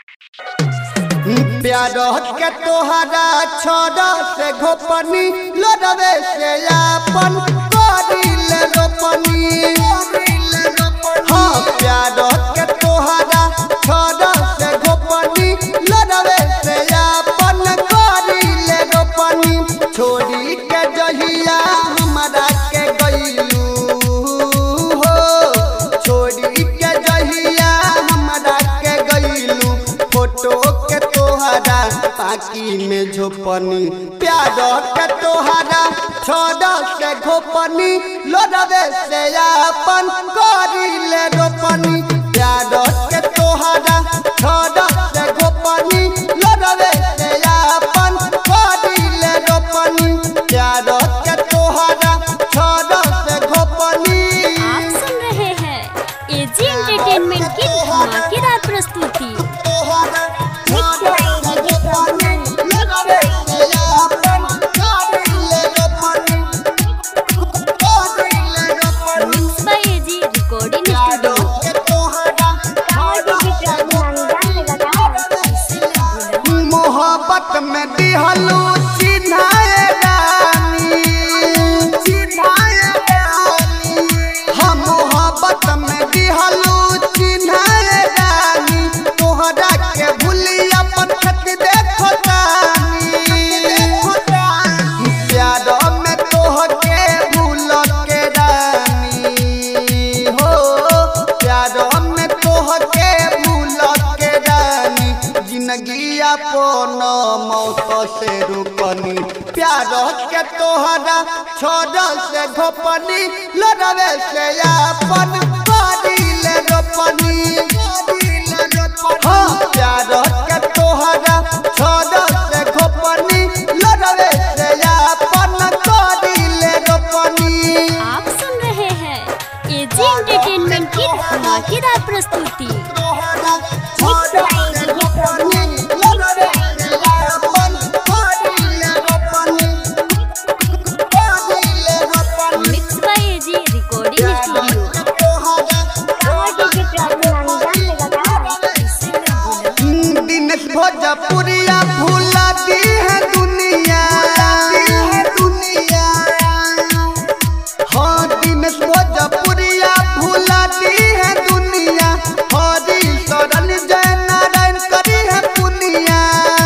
प्यार के तोहरा छोड़ से घोपनी लड़वे से अपन करिल रोपनी हाँ प्यार के तोहरा छोड़ से घोपनी लड़वे से अपन करिल रोपनी छोड़ी के जहिया हमरा के गईलू हो छोड़ी के जहिया हमरा के गईलू फोटो के तोहरा पाकी में झोपनी प्यार के तोहरा छोड़ से घोपनी लोडवे से अपन करिले रोपनी प्यार के तोहरा छोड़ से घोपनी लोडवे से अपन करिले रोपनी प्यार के तोहरा छोड़ से घोपनी आप सुन रहे हैं एजी एंटरटेनमेंट की धमाकेदार प्रस्तुति mix by AG recording studio मोहब्बत में दिहलू चिन्हाए रानी चिन्हाए रानी हम मोहब्बत में दिहलू चिन्हाए रानी तोहरा के भूली अपन खत देखो तानी प्यार में तोहके भूल के रानी हो प्यार में तोहके भूल के रानी जिंदगी अपन मौत से रुकनी प्यार के तोहरा छोड़ से घोपनी लड़वे से अपन करिले रोपनी हाँ प्यार के तोहरा छोड़ से घोपनी लड़वे से अपन करिले रोपनी आप सुन रहे हैं एजी एंटरटेनमेंट की धमाकेदार प्रस्तुति mix by AG recording studio Dinesh Bhojpuriya भूला दी है दुनिया हाँ दिनेश भोजपुरिया भूला दी है दुनिया हरी शरण जय नारायण करी है पुनिया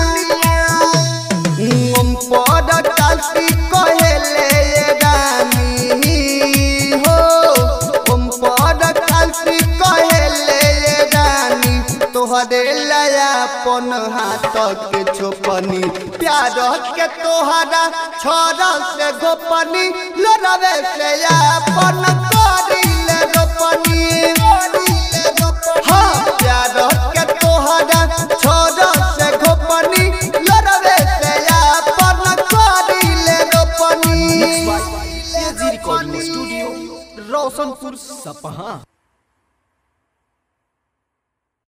ओम पद काशी कहेले ये रानी हो ओम पद काशी कहेले ये रानी तोहरे लया अपन हाथ के छोपनी प्यार के तोहरा छोड़ से गोपनी लड़वे से अपन करिले रोपनी हाँ प्यार के तोहरा छोड़ से गोपनी लड़वे से अपन करिले रोपनी एजी रिकॉर्डिंग स्टूडियो रोशनपुर सपहा